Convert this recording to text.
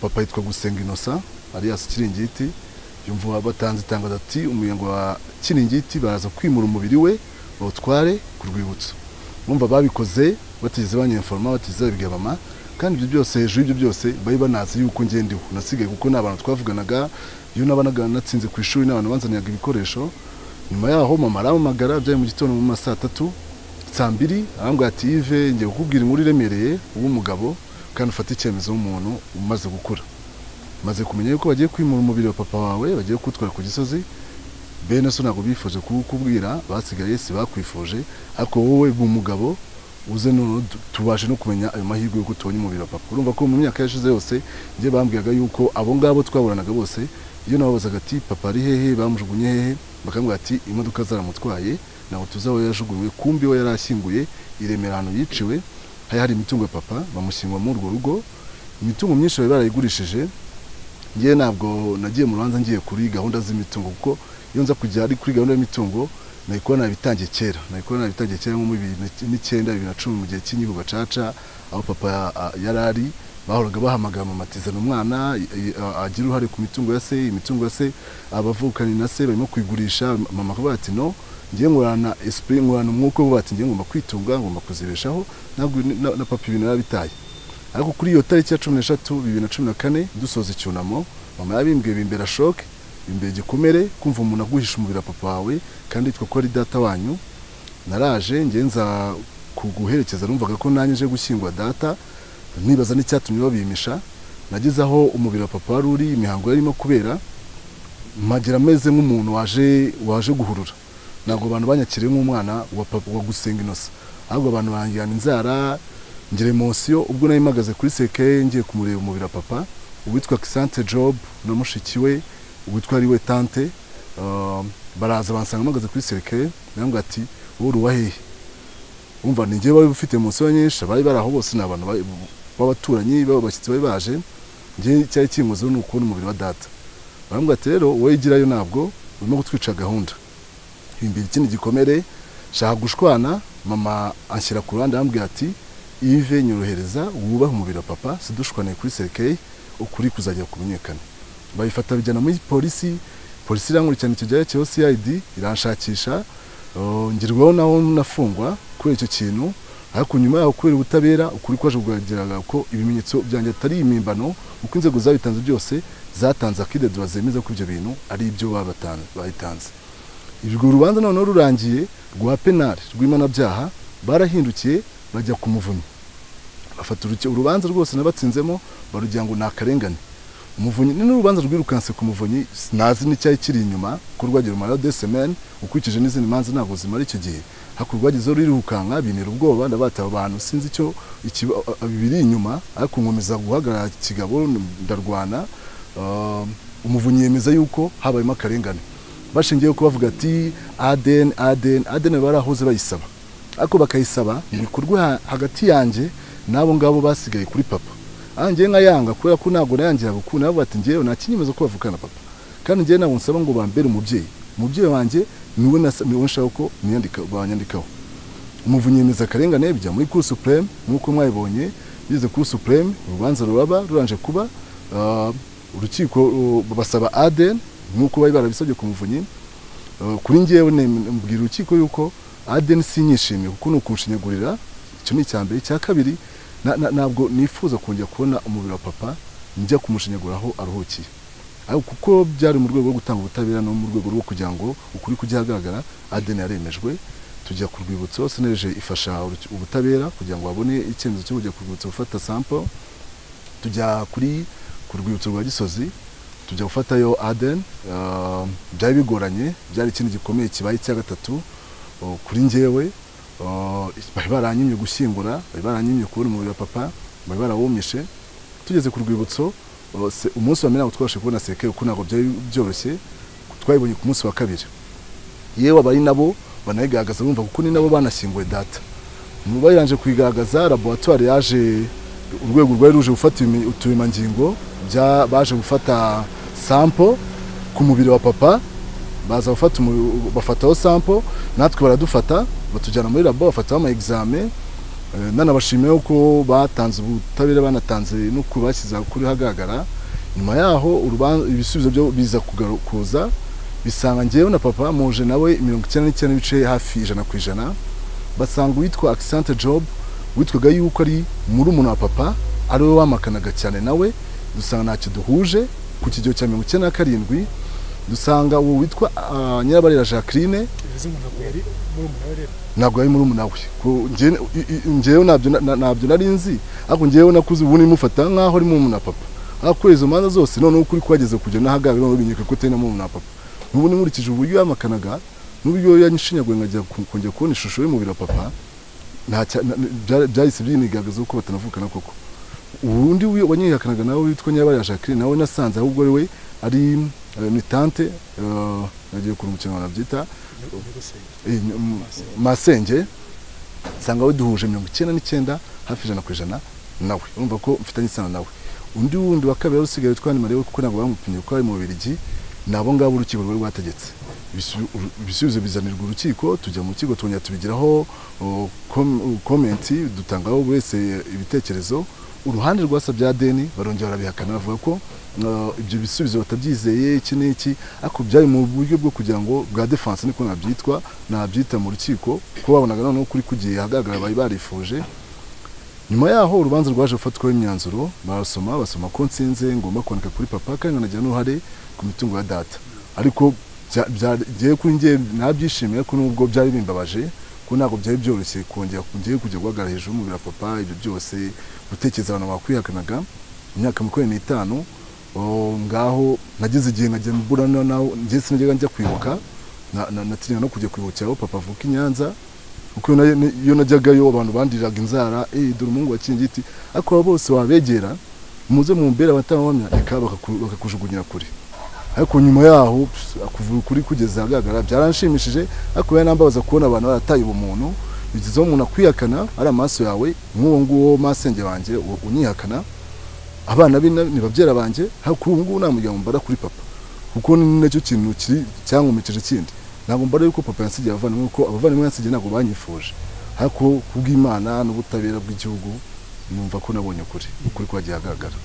papa yitwa gusenga inosa alias kiringiti yumva wabatanze itangazo ati umuyengo wa kiringiti baraza kwimura umubiri we bawutware ku rwibutso bumva babikoze batigeze banyeforoma batigeze babibwira mama kandi ibyo byose hejuru y'ibyo byose bari banazi yuko ngendiwe nasigaye kuko ni abantu twavuganaga iyo nabanaga natsinze ku ishuri n'abantu banzaniraga ibikoresho nyuma yaho mama arampamagara byaye mu gitondo mu ma saa tatu saa mbiri arambwira ati yive ngiye kukubwira inkuru iremereye uw'umugabo kandi ufata icyemezo w'umuntu umaze gukura maze kumenya yuko bagiye kwimura umubiri wa papa wawe bagiye kuwutwara ku gisozi bene so ntabwo bifuje kuwukubwira basigaye si bakwifuje ariko wowe umugabo uze noneho tubashe no kumenya ayo mahirwe yuko tubonye umubiri wa papa urumva ko mu myaka yashize yose njye bambwiraga yuko abo ngabo twaburanaga bose iyo nababazaga ati papa ari hehe bamujugunye hehe bakambwira ati imodoka zaramutwaye ntabwo tuzi aho yajugunywe kumbi we yari ashyinguye i remera ahantu yiciwe hari hari imitungo ya papa bamushyingwa muri urwo rugo imitungo myinshi bari barayigurishije ngewe ntabwo nagiye mu rubanza ngiye kuri gahunda z'imitungo kuko iyo nza kujya ari kuri gahunda y'imitungo nayikora nabitangiye kera nayikora nabitangiye kera nko mu bibiri n'icyenda bibiri na cumi mu gihe cy'inkiko gacaca aho papa yari ari bahoraga bahamagara amamatizana umwana agira uruhare ku mitungo ya se imitungo ya se abavukanye na se barimo kuyigurisha mama akavuga ati no ngiye ngurana esprit ngurana umwuka wo bati ngiye ngomba kwitunga ngomba kuzibeshaho ntabwo na papa ibintu yarabitaye ariko kuri iyo tariki ya cumi n'eshatu bibiri na cumi na kane dusoza icyunamo mama yabimbwiye bimbera shoke imbere gikomere kumva umuntu aguhisha umubiri wa papa wawe kandi yitwa ko ari data wanyu naraje ngenza kuguherekeza numvaga ko nanjye nje gushyingura data nibaza n'icyatumye babimisha nageze aho umubiri wa papa wari uri imihango yarimo kubera mpagira ameze nk'umuntu waje waje guhurura ntabwo abantu banyakiriye nk'umwana wa papa wa gusenga inosa ahubwo abantu barangirana inzara ngere munsiyo ubwo nari mpagaze kuri seke ngiye kumureba umubiri wa papa uwitwa kisante job na mushiki we witwa ari we tante baraza bansanga mpagaze kuri serikare nawe ati wowe uruwa hehe wumva ni ngewe wari ufite munsi ya nyinshi abari bari aho bose ni abantu b'abaturanyi b'abashyitsi bari baje ngewe cyari kinguzeho ni ukubona umubiri wa data barambwira ati rero wowe igirayo ntabwo urimo gutwica gahunda imbere ikindi gikomere shaka gushwana mama anshyira ku ruhande arambwira ati ive nyorohereza wubahe umubiri wa papa sidushwane kuri serikare ukuri kuzajya kumenyekana bayifata bijyana muri polisi polisi irankurikirana icyo gihe cya osiyayidi iranshakisha ngirwaho naho nafungwa kubera icyo kintu ariko nyuma yaho kubera ubutabera ukuri kwaje kugaragaraga ko ibimenyetso byanjye atari imimbano uko inzego zabitanze byose zatanze akidedura zemeza ko ibyo bintu ari ibyo babitanze urwo rubanza noneho rurangiye rwa penari rw'imanabyaha barahindukiye bajya ku muvunyi bafata urubanza rwose nabatsinzemo barugira ngo ni akarengane umuvunyi ni n'urubanza rwirukanse ku muvunyi nazi n'icyari kiri inyuma ko rwagira umumaro de semene ukurikije n'izindi manza ntabwo zimara icyo gihe hakurya rwagezeho rurirukanka bintera ubwoba ndabataba abantu sinzi icyo biri inyuma ariko nkomeza guhagarara kigabo ndarwana umuvunyi yemeza yuko habayemo akarengane bashingiye ko bavuga ati adeni adeni adeni barahoze bayisaba ariko bakayisaba ibikorwa hagati yanjye n'abo ngabo basigaye kuri papa ngewe nkayanga kubera ko ntabwo nayangira gukunda nabo bati ngewe nta kinyemeza ko bavukana papa kandi ngewe ntabwo nsaba ngo bambere umubyeyi umubyeyi wanjye niwe nshaka ko banyandikaho umuvunyi yemeza akarengane bijya muri kuri supureme nk'uko mwabibonye bize kuri supureme urubanza ruraba ruranje kuba urukiko basaba adeni nk'uko bari barabisabye ku muvunyi kuri ngewe mbwira urukiko yuko adeni si nyishimiye kuko ni ukunshinyagurira icyo ni icya mbere icya kabiri ntabwo nifuza kongera kubona umubiri wa papa njya kumushinyagura aho aruhukiye kuko byari mu rwego rwo gutanga ubutabera no mu rwego rwo kugira ngo ukuri kujya ahagaragara adeni yaremejwe tujya ku rwibutso seneje ifasha ubutabera kugira ngo babone icyemezo cyo kujya ku rwibutso gufata sampo tujya kuri ku rwibutso rwa gisozi tujya gufatayo adeni byari bigoranye byari ikintu gikomeye kibaye icya gatatu kuri ngewe bari baranyimye gushyingura bari baranyimye kubona umubiri wa papa bari barawumyishe tugeze ku rwibutso umunsi wa mbere ntabwo twabashe kubona sekere kuko ntabwo byari byoroshye twayibonye ku munsi wa kabiri yewe abari nabo banayigaragaza bumva kuko ni nabo banashyinguwe data bayiranje kuyigaragaza laboratwari yaje urwego rwari ruje gufata uturemangingo baje gufata sampo ku mubiri wa papa baza gufata bafataho sampo natwe baradufata batujyana muri labo bafataho ama examen nanabashimiye ko batanze ubutabera banatanze no kubashyiza kuri hagaragara nyuma yaho urubanza ibisubizo byo biza kugaru- kuza bisanga njyewe na papa muje nawe mirongo icyenda n'icyenda n'ibice hafi ijana ku ijana basanga uwitwa akisante job witwaga yuko ari murumuna wa papa ari we wamakanaga cyane nawe dusanga ntacyo duhuje ku kigero cya mirongo icyenda na karindwi dusanga uwo witwa ah, nyirabarera jacqueline bivuze umuntu ntabwo yari murumuna we rero ntabwo yari murumuna we Ku- njye- i- i- njyewe ntabyo na- na- ntabyo nari nzi ariko njyewe nakuze ubundi mufata nk'aho ari murumuna wa papa ariko kuri izo manza zose noneho ukuri kwageze kujya n'ahagaga noneho binyereka ko atari na murumuna wa papa n'ubundi nkurikije uburyo yamakanaga n'uburyo yanshinyaguye nkajya ku- kongera kubona ishusho y'umubiri wa papa nta cya- na- bya- byahise byinigaragaza ko batanavukana koko ubundi wi- wanyihakanaga nawe witwa nyabari ya jacqueline nawe nasanze ahubwo ari we ari eh, ni tante eh, nagiye kurunga ikintu banabyita nyir'ugusenge Eh, m- masenge nsanga we duhuje mirongo icyenda n'icyenda hafi ijana ku ijana nawe urumva ko mfitanye isano nawe undi wundi wa kabiri wari usigaye witwa nimare we kuko ntabwo bamupimye kuko ari mu Bubiligi ni abo ngabo urukiko rwari rwategetse Ibisu- uru- ibisubizo bizanirwa urukiko tujya mu rukiko twongera tubigiraho o, kom- o, komenti dutangaho buri wese ibitekerezo uruhande rwasa bya deni barongera barabihakana bavuga ko uh, ibyo bisubizo batabyizeye iki n'iki ariko byari mu buryo bwo kugira ngo bwa defense niko nabyitwa nabyita mu rukiko kuko babonaga noneho kuri kugiye ahagaragara bari barifuje nyuma yaho urubanza rwaje gufatwaho imyanzuro barasoma basoma ko nsinze ngomba kwandika kuri papa kandi nkanagira n'uruhare ku mitungo ya data ariko bya- bya- ngewe kuri njye nabyishimiye ko nubwo byari bimbabaje ko ntabwo byari byoroshye kongera ngewe kujya guhagarara hejuru y'umubiri wa papa ibyo byose gutekereza abantu bakwihakanaga imyaka makumyabiri n'itanu o, ngaho nageze igihe nkajya mburana nawe njye sinajyaga njya kwibuka na- na- natinyanga no kujya kwibukira aho papa avuka i nyanza kuko iyo na- iyo najyagayo abantu bandiraga inzara eh dore umuhungu wa kingiti ariko abo bose wabegera muze mumbere abatawamya reka bakaku- bakakujugunyira kure ariko nyuma yaho kuvuga ukuri kugeza ahagaragara byaranshimishije ariko biranambabaza kubona abantu barataye ubumuntu bigezeho umuntu akwihakana ari amaso yawe nk'uwo nguwo masenge banjye u- unyihakana abana be na- ni babyera banjye ariko ubu ngubu nta muryango mbara kuri papa kuko ni nacyo kintu kiri cyankomekeje kindi ntabwo mbara yuko papa yansigiye abavandimwe kuko abavandimwe yansigiye ntabwo banyifuje ariko kubw'imana n'ubutabera bw'igihugu numva ko nabonye ukuri ukuri kwagiye ahagaragara